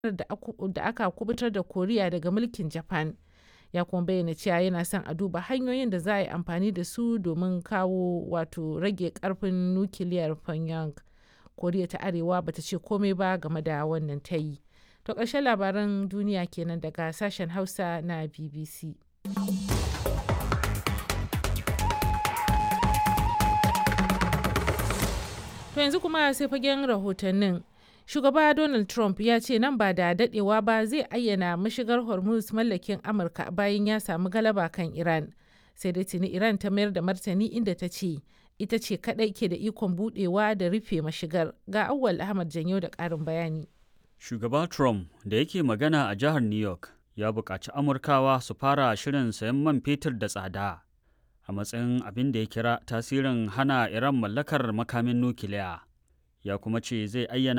da aka kubutar da Koriya daga mulkin Japan. Ya kuma bayyana cewa yana son a duba hanyoyin da za a yi amfani da su domin kawo wato rage karfin nukiliyar Pyongyang. Koriya ta Arewa bata ce komai ba game da wannan tayi. To ƙarshen labaran duniya kenan daga sashen Hausa na BBC. To yanzu kuma sai fagen rahotannin. Shugaba Donald Trump ya ce nan ba da dadewa ba zai ayyana mashigar Hormuz mallakin Amurka bayan ya samu galaba kan Iran. Sai dai tuni Iran ta mayar da martani inda ta ce ita ce kadai ke da ikon budewa da rufe mashigar. Ga Auwal Ahmad Janyo da ƙarin bayani. Shugaba Trump da yake magana a jihar New York ya buƙaci Amurkawa su fara shirin sayan man fetur da tsada a matsayin abin da ya kira tasirin hana Iran mallakar makamin nukiliya. Ya kuma ce zai ayyana